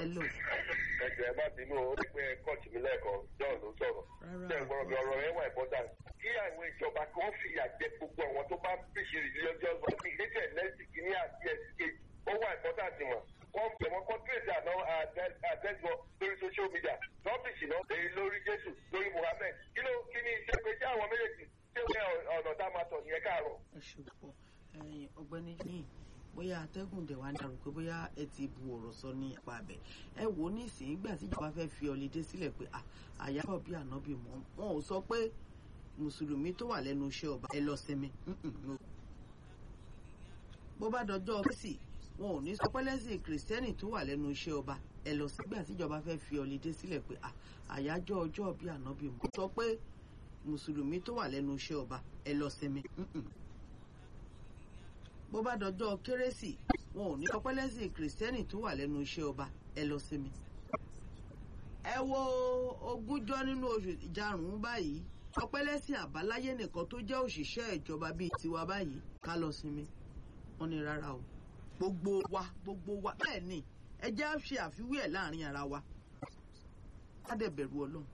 hello. ẹ̀jẹ̀ má bínú o rí pé kọ́ọ̀tù mi lẹ́ẹ̀kan john ló sọ̀rọ̀ ṣe ìgbọràn bí ọ̀rọ̀ yẹn wà important kí àwọn ìjọba kí wọ́n fi àjẹ gbogbo àwọn tó bá ń pèsè religious right ìgbésẹ̀ lẹ́sìn kìíní àti ẹ̀sìn kejì ó wà important mọ̀ wọ́n fi àwọn countries àná àtẹ́gbọ́ lórí social media rọ́bìsì náà èyí lórí jésù lórí muhammed kí ló kí ni iṣẹ́ pé ṣé àwọn méjèèjì ṣé ọ̀nà tá a máa tọ̀ nìyẹn káàárọ̀. ẹ ṣe púpọ̀ ọ̀gbẹ́ni yìí bóyá atẹ́gùn dẹ̀ wá ń darò pé bóyá ẹ ti bu ọ̀rọ̀ sọ ní apá abẹ ẹ wò ó nísìnyí ìgbà tí ìjọba fẹ́ fi ọ̀lẹ́dẹ́ sílẹ̀ pé àyábọ̀ bí ànábì mọ́ wọn ò sọ pé mùsùlùmí tó wà lẹ́nu iṣẹ́ ọba ẹ lọ sinmi bó bá dọjọ́ kérésì wọn ò ní sọ pé lẹ́sìn kìrìsìtẹ́nì tó wà lẹ́nu iṣẹ́ ọba ẹ lọ sígbà tí ìjọba fẹ́ fi ọ̀lẹ́dẹ́ sílẹ̀ pé àyájọ́ ọjọ́ bí ànábì mọ́ sọ pé mùsùlùmí tó wà lẹ́nu iṣẹ́ ọba ẹ lọ sinmi bó bá dọjọ́ kérésì wọn ò ní sọ pé lẹ́sìn kìrìsìtẹ́nì tó wà lẹ́nu iṣẹ́ ọba ẹ lọ sinmi. ẹ wo ogúnjọ́ nínú oṣù ìjarùn-ún báyìí ọpẹ́ lẹ́sìn àbáláyé nìkan tó jẹ́ òṣìṣẹ́ ìjọba bíi tiwa báyìí ká lọ sinmi. wọ́n ní rárá o gbogbo wa gbogbo wa bẹ́ẹ̀ ni ẹ jẹ́ á ṣe àfiwé ẹ̀ láàrin ara wa ká dẹ̀ bẹ̀rù ọlọ́run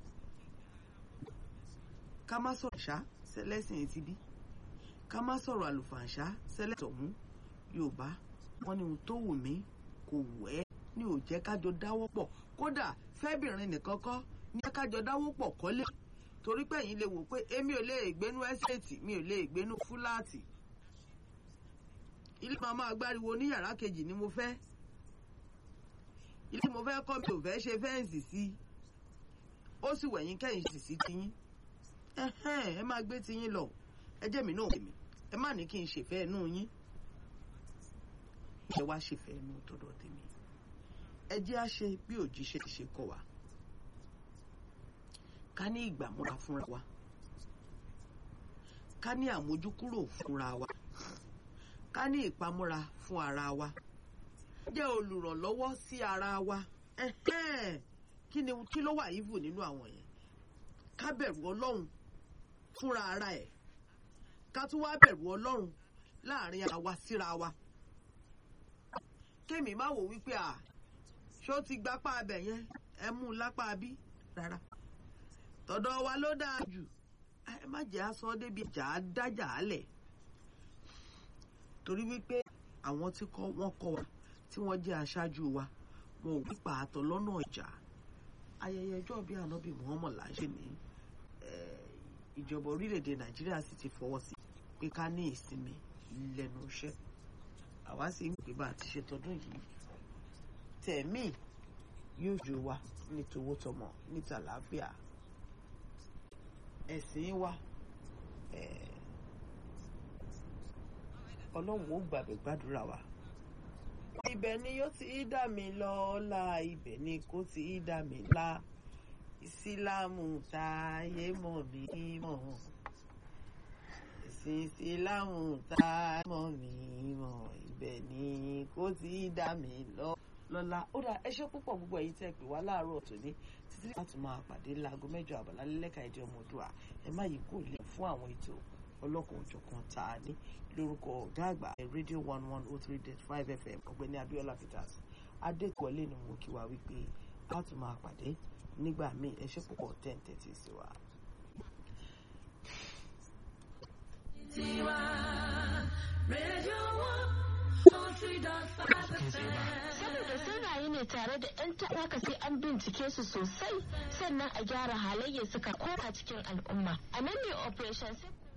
ká má sọ̀rọ̀ ṣá lẹ́sìn etí bí ká má sọ̀rọ̀ àlùfàǹṣá sẹ́lẹ̀tọ̀ ọ̀hún yorùbá wọn ní ohun tó wù mí kò wù ẹ́ ní ò jẹ́ kájọ dáwọ́ pọ̀ kódà fẹ́bìnrin nìkan kọ́ ní kájọ dáwọ́ pọ̀ kọ́lé torí pé ẹ̀yin lè wò pé èmi ò lè gbénú ẹ́sẹ̀tì mi ò lè gbénú fúláàtì ilé máa máa gbáriwo ní yàrá kejì ni mo fẹ́ ilé mo fẹ́ kọ́ mi ò fẹ́ ṣe fẹ́ǹsì sí ó sì wẹ̀yìn kẹ́yìn sì sí tiyín ẹ máa gbé tiyín lọ ẹ jẹ́ mi náà èmi ẹ má ní kí n ṣèfẹ́ inú yín ẹ wá ṣèfẹ́ inú tọ̀dọ̀ tèmi ẹ jẹ́ á ṣe bí òjíṣẹ́ ti ṣe kọ́ wa ká ní ìgbàmúra fúnra wa ká ní àmójúkúrò fúnra wa ká ní ìpamọ́ra fún ara wa jẹ́ olùrànlọ́wọ́ sí ara wa kí ni kí ló wà ìvù nínú àwọn yẹn ká bẹ̀rù ọlọ́run fúnra ara ẹ̀ ká tún wá bẹ̀rù ọlọ́run láàrin àwa síra wa kémi má wò wípé à ṣó ti gbapá abẹ yẹn ẹ mú un lápá bí rárá tọ̀dọ̀ wa ló dáa jù ẹ má jẹ́ aṣọ débi jà á dájà á lẹ̀ torí wípé àwọn tí wọ́n kọ́ wa tí wọ́n jẹ́ aṣáájú wa wọn ò wípa àtọ̀ lọ́nà ìjà ayẹyẹ ọjọ́ bíi ànábì Muhammad là ń ṣe ní ìjọba orílẹ̀-èdè Nàìjíríà sì ti fọwọ́ sí pé ká ní ìsinmi lẹ́nu iṣẹ́ àwa sì ń pè bá àti ṣe tọdún yìí tẹ̀mí yóò jò wá ní towótọmọ ní tàlàáfíà ẹ̀sìn wa ọlọ́run ó gbàgbé gbàdúrà wa. ibẹ̀ ni yóò ti dá mi lọ́la ibẹ̀ ni kò ti dá mi lá ìsìlámù táyé mọ̀ mí mọ̀ ẹ̀sìn ìsìlámù táyé mọ̀ mí mọ̀ ibẹ̀ ni kò ti dá mi lọ lọ́la ó dà ẹ ṣé púpọ̀ gbogbo ẹ̀yin tẹ́ pè wá láàárọ̀ tòní títí láti máa pàdé láago mẹ́jọ àbàlá lẹ́ka èdè ọmọdúà ẹ má yí kò lè fún àwọn ètò ọlọ́kan òjọ̀kan tá a ní lórúkọ ọ̀gá àgbà rédíò one one oh three dot five fm ọ̀gbẹ́ni abiola peters adékọ̀ọ́lé ni mo kí wa wípé a tún máa pàdé nígbà míì ẹ ṣé púpọ̀ ten thirty sí wa. tiwa rédíò one oh three dot five fm. saboda sun rayu ne tare da 'yan ta'aka sai an bincike su sosai sannan a gyara halayyar suka koma cikin al'umma a nan ne operation